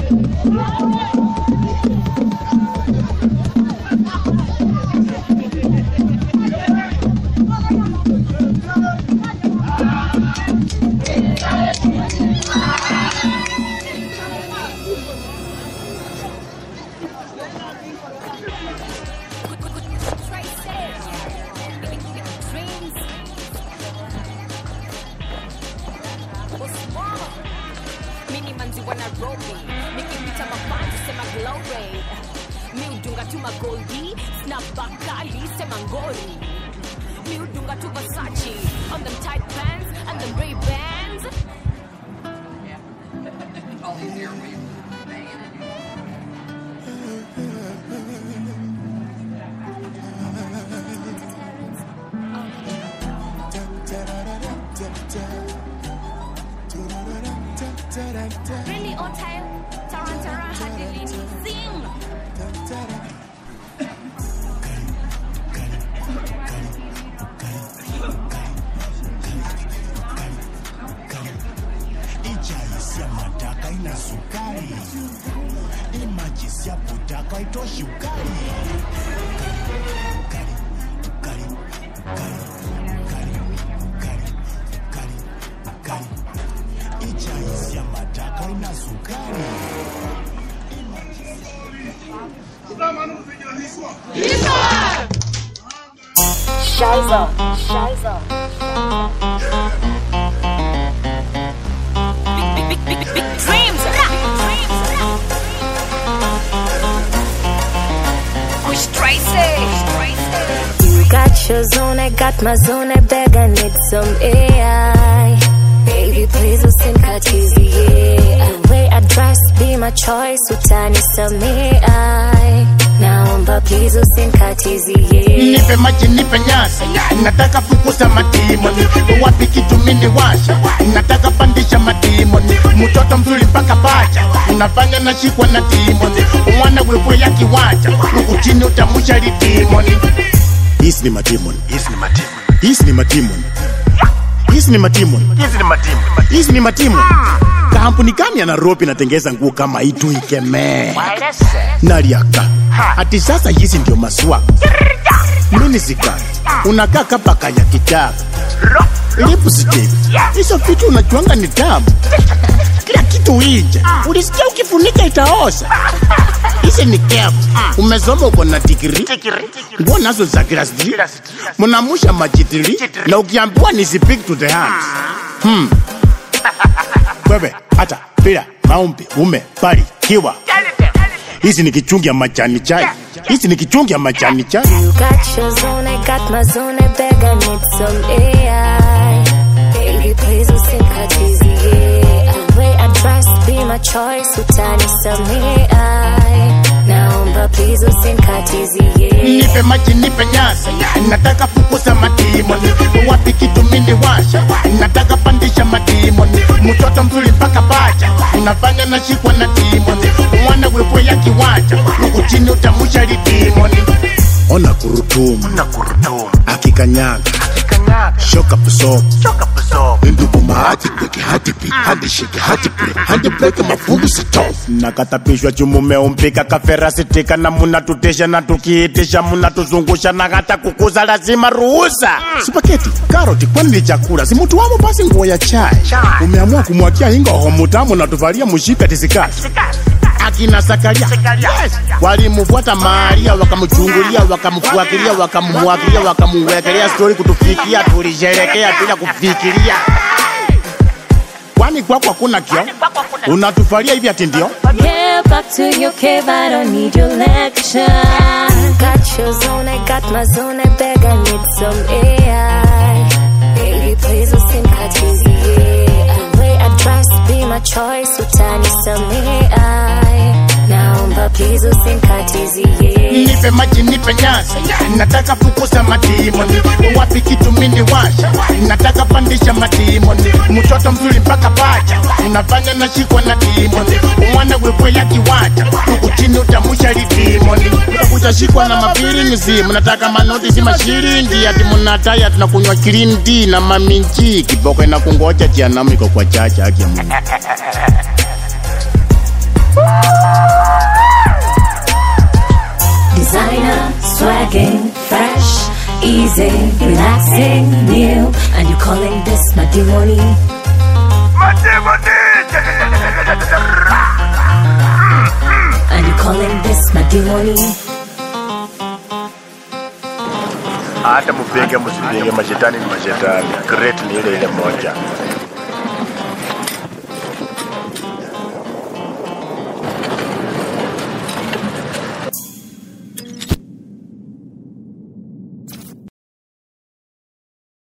mini manzi wa nairobi nikipita mafanzi sema glory miudunga tu magoldi snapbakali sema ngori miudunga tu vasachi on them tight pants and them ray bands Really on time. Tarantara hadi lini? Sing. ichaisi ya mataka ina sukari imajisi ya putaka itoshi ukari Ukari, ukari, ukari, ukari, ukari, ukari, ukari. ichaisi ya mataka ina sukari Shiza, Shiza. dreams Kush Tracy You got your zone, I got my zone, I beg, I need some AI. Baby, please listen, cut easy, yeah. The way I dress, be my choice, utani samei. Naomba please usinkatizi, yeah. nipe maji nipe nyasi nataka fukuza madimoni wapi kitumini washa nataka pandisha madimoni mtoto mzuri mpaka pacha unafanya nashikwa na dimoni mwana wewe ya kiwanja huku chini utamusha lidimoni Hizi ni madimoni. Hizi ni madimoni. Hizi ni madimoni. Hizi ni madimoni. Hizi ni madimoni. Hizi ni madimoni. Kampuni gani ya Nairobi inatengeza nguo kama hii tu ikemee? Naliaka. Ati sasa hizi ndio maswa. Mini zikati. Unakaa kapaka ya kitaka. Lipstick. Hizo vitu unajuanga ni tamu. Kila kitu inje. Ulisikia ukifunika itaoza. Hizi ni kefu. Umesoma uko na digiri. Nguo nazo za class D. Mnamusha majitili na ukiambiwa ni speak to the hands. Hmm. Wewe hata bila maombi umebarikiwa. Hizi ni kichungi ya majani chai. Hizi ni kichungi ya majani chai. You got your zone, I got my zone, I beg, I need some AI. Baby, please usinkatizi, yeah. The way I dress, be my choice, utani samei. Naomba please usinkatizi, yeah. nipe maji nipe nyasi nataka fukuza madimoni wapi kitumini washa nataka pandisha madimoni mtoto mzuri mpaka pacha unafanya nashikwa na dimoni mwana wewe ya kiwanja huku chini utamusha lidimoni ona kurutumu akikanyaga shoka pusopo ndugu mahati peke hati pi hadi shike hati pi hadi peke mafungu sitofu nakatapishwa chumume umpika kaferasitika na munatutesha na tukiitisha munatuzungusha na hata kukuza lazima ruhusa spaketi karoti kwani ni chakula si mtu wamo basi nguo ya chai umeamua kumwakia ingoho mutamu na tuvalia mushipi atisikati akina Zakaria yes. walimfuata Maria wakamchungulia wakamfuatilia wakamwakilia wakamuwekelea stori kutufikia, tulisherekea bila kufikiria. Kwani kwako hakuna kio? Unatufalia hivi ati ndio? Yeah, back to your cave, I don't need your lecture. Got your zone, I got my zone, I beg, I need some AI. Baby, please listen, cut easy, yeah. The way I dress, be my choice, utani samei. Naomba please usinkatizi, yeah. nipe maji nipe nyasi nataka fukuza madimoni wapi kitumini washa nataka pandisha madimoni mtoto mzuri mpaka pacha unafanya nashikwa na dimoni mwana wewe ya kiwanja huku chini utamusha lidimoni utashikwa na mapirinzi mnataka manoti si mashiringi ati mnataya tunakunywa kirindi na maminji kiboko inakungoja jianamiko kwa chacha haki ya Mungu easy, relaxing, new, and you calling this matrimony? And you calling this matrimony? hata mpinge msipinge, mashetani ni mashetani, great ni ile ile moja.